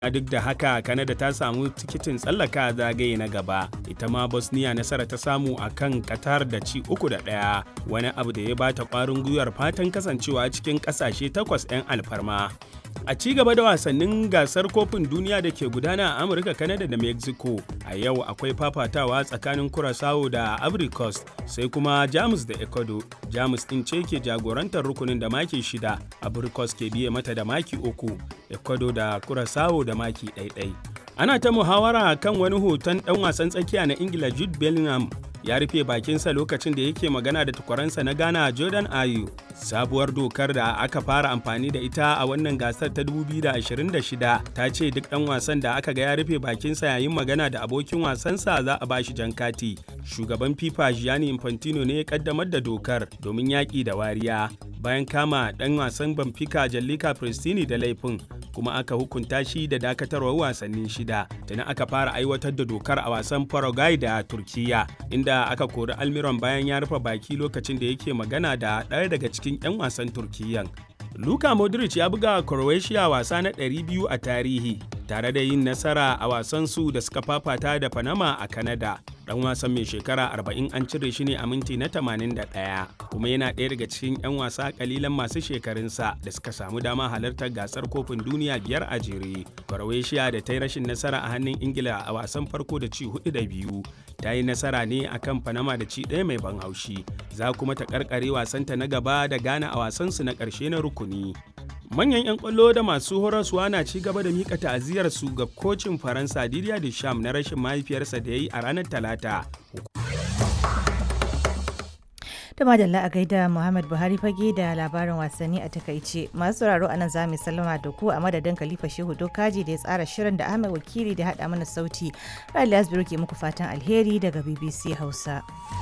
duk da haka kanada ta samu tikitin tsallaka zagaye na gaba ita ma bosnia nasara ta samu a kan qatar da ci uku da ɗaya wani abu da ya bata ƙwarin gwiwar fatan kasancewa cikin ƙasashe takwas 'yan alfarma a ci gaba da wasannin gasar kofin duniya da ke gudana a amurka kanada da mexico a yau akwai fafatawa tsakanin curaçao da ivory coast sai kuma jamus da ecuador jamus din ce ke jagorantar rukunin da maki shida ivory coast ke biye mata da maki uku ecuador da curaçao da maki ɗaiɗai ana ta muhawara kan wani hoton ɗan wasan tsakiya na ingila jude bellingham ya rufe bakinsa lokacin da yake magana da tukwaransa na Ghana Jordan Ayu. Sabuwar dokar da aka fara amfani da ita a wannan gasar ta 2026 ta ce duk ɗan wasan da aka ga ya rufe bakinsa yayin magana da abokin wasansa za a bashi jan kati. Shugaban FIFA Gianni Infantino ne ya kaddamar da dokar domin yaƙi da wariya bayan kama ɗan wasan Benfica Jallika Pristini da laifin kuma aka hukunta shi da dakatarwar wasanni shida. Tana aka fara aiwatar da dokar a wasan Paraguay da Turkiya inda da aka kori almiron bayan ya rufe baki lokacin da yake magana da ɗaya daga cikin 'yan wasan turkiyyan luka modric ya buga croatia wasa na 200 a tarihi tare da yin nasara a wasan su da suka fafata da panama a canada dan wasan mai shekara 40 an cire shi ne a minti na 81 kuma yana ɗaya daga cikin 'yan wasa kalilan masu shekarunsa da suka samu dama halartar gasar kofin duniya biyar a jere croatia da ta yi rashin nasara a hannun ingila a wasan farko da ci hudu da biyu ta yi nasara ne a kan panama da ci ɗaya mai ban haushi za kuma ta karkare wasanta na gaba da ghana a wasansu na ƙarshe na rukuni manyan 'yan kwallo da masu horaswa na ci gaba da mika ta'aziyar su ga kocin faransa didier deschamps na rashin mahaifiyarsa da ya yi a ranar talata da madalla a gaida Muhammad Buhari fage da labarin wasanni a takaice. Masu sauraro a nan za mu sallama da ku a madadin Khalifa Shehu Dokaji da ya tsara shirin da Ahmed Wakili da haɗa mana sauti. Rali Asbiru ke muku fatan alheri daga BBC Hausa.